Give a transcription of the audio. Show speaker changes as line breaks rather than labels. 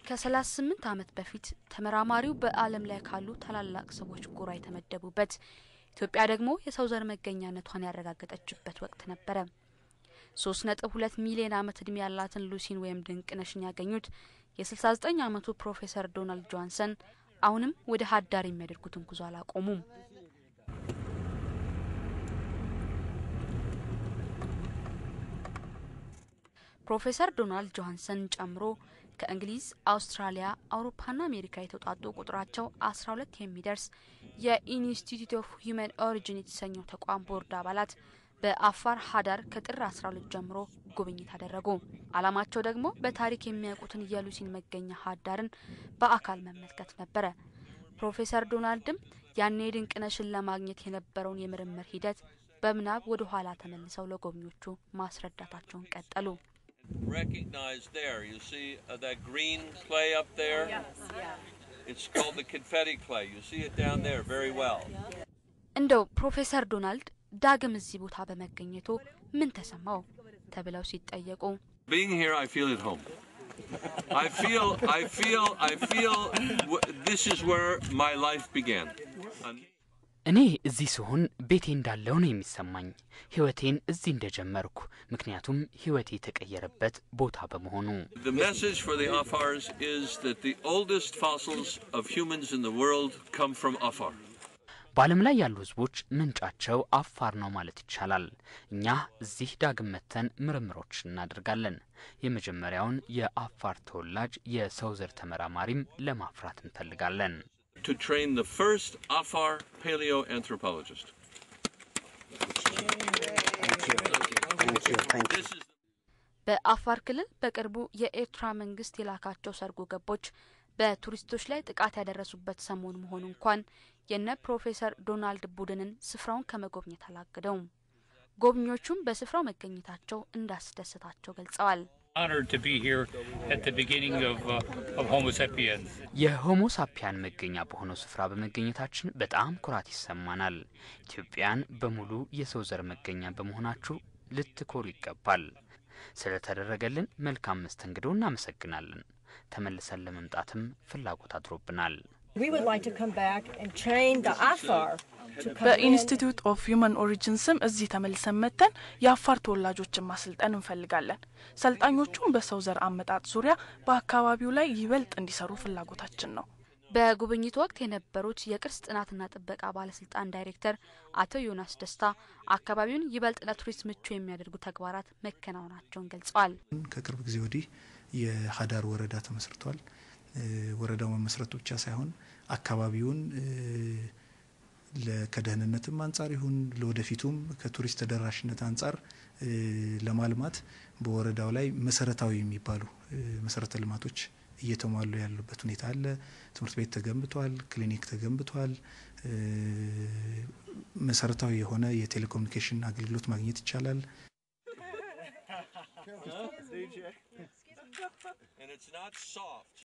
ከ38 ዓመት በፊት ተመራማሪው በዓለም ላይ ካሉ ታላላቅ ሰዎች ጎራ የተመደቡበት ኢትዮጵያ ደግሞ የሰው ዘር መገኛነቷን ያረጋገጠችበት ወቅት ነበረ። ሶስት ነጥብ ሁለት ሚሊዮን ዓመት እድሜ ያላትን ሉሲን ወይም ድንቅነሽን ያገኙት የ69 ዓመቱ ፕሮፌሰር ዶናልድ ጆንሰን አሁንም ወደ ሀዳር የሚያደርጉትን ጉዞ አላቆሙም። ፕሮፌሰር ዶናልድ ጆሃንሰን ጨምሮ ከእንግሊዝ፣ አውስትራሊያ፣ አውሮፓና አሜሪካ የተውጣጡ ቁጥራቸው አስራ ሁለት የሚደርስ የኢንስቲትዩት ኦፍ ሂውማን ኦሪጂን የተሰኘው ተቋም ቦርድ አባላት በአፋር ሀዳር ከጥር አስራ ሁለት ጀምሮ ጉብኝት አደረጉ። አላማቸው ደግሞ በታሪክ የሚያውቁትን የሉሲን መገኛ ሀዳርን በአካል መመልከት ነበረ። ፕሮፌሰር ዶናልድም ያኔ ድንቅነሽን ለማግኘት የነበረውን የምርምር ሂደት በምናብ ወደ ኋላ ተመልሰው ለጎብኚዎቹ ማስረዳታቸውን ቀጠሉ።
Recognize there, you see uh, that green clay up there? It's called the confetti clay. You see it down there very well.
እንደው ፕሮፌሰር ዶናልድ ዳግም እዚህ ቦታ በመገኘቱ ምን ተሰማው ተብለው ሲጠየቁ
Being here, I feel at home. I feel, I feel, I feel w- this is where my life began. And
እኔ እዚህ ስሆን ቤቴ እንዳለው ነው የሚሰማኝ። ህይወቴን እዚህ እንደጀመርኩ፣ ምክንያቱም ህይወቴ የተቀየረበት ቦታ በመሆኑ።
the message for the Afars is that the oldest fossils of humans in the world come from Afar.
በዓለም ላይ ያሉ ህዝቦች ምንጫቸው አፋር ነው ማለት ይቻላል። እኛ እዚህ ዳግም መተን ምርምሮች እናደርጋለን። የመጀመሪያውን የአፋር ተወላጅ የሰው ዘር ተመራማሪም ለማፍራት እንፈልጋለን።
to train the first Afar paleoanthropologist. This is
በአፋር ክልል በቅርቡ የኤርትራ መንግስት የላካቸው ሰርጎ ገቦች በቱሪስቶች ላይ ጥቃት ያደረሱበት ሰሞን መሆኑ እንኳን የነ ፕሮፌሰር ዶናልድ ቡድንን ስፍራውን ከመጎብኘት አላገደውም። ጎብኚዎቹም በስፍራው መገኘታቸው እንዳስደሰታቸው ገልጸዋል።
honored to be here at the beginning of, uh, of Homo sapiens.
የሆሞ ሳፒያን መገኛ በሆነው ስፍራ በመገኘታችን በጣም ኩራት ይሰማናል። ኢትዮጵያን በሙሉ የሰው ዘር መገኛ በመሆናችሁ ልትኮሩ ይገባል። ስለተደረገልን መልካም መስተንግዶ እናመሰግናለን። ተመልሰን ለመምጣትም ፍላጎት አድሮብናል።
We would like to come back and train the Afar to come in.
በኢንስቲትዩት ኦፍ ሂውማን ኦሪጂን ስም እዚህ ተመልሰን መጥተን የአፋር ተወላጆችን ማሰልጠን እንፈልጋለን። ሰልጣኞቹም በሰው ዘር አመጣጥ ዙሪያ በአካባቢው ላይ ይበልጥ እንዲሰሩ ፍላጎታችን ነው።
በጉብኝቱ ወቅት የነበሩት የቅርስ ጥናትና ጥበቃ ባለስልጣን ዳይሬክተር አቶ ዮናስ ደስታ አካባቢውን ይበልጥ ለቱሪስት ምቹ የሚያደርጉ ተግባራት መከናወናቸውን ገልጸዋል።
ከቅርብ ጊዜ ወዲህ የሀዳር ወረዳ ተመስርቷል። እ ወረዳው መመስረቱ ብቻ ሳይሆን አካባቢውን እ ለ- ከደህንነትም አንጻር ይሁን ለወደፊቱም ከቱሪስት ተደራሽነት አንጻር እ ለማልማት በወረዳው ላይ መሰረታዊ የሚባሉ እ መሰረተ ልማቶች እየተሟሉ ያሉበት ሁኔታ አለ። ትምህርት ቤት ተገንብቷል፣ ክሊኒክ ተገንብቷል። እ መሰረታዊ የሆነ የቴሌኮሙኒኬሽን አገልግሎት ማግኘት ይቻላል።
and it's not soft.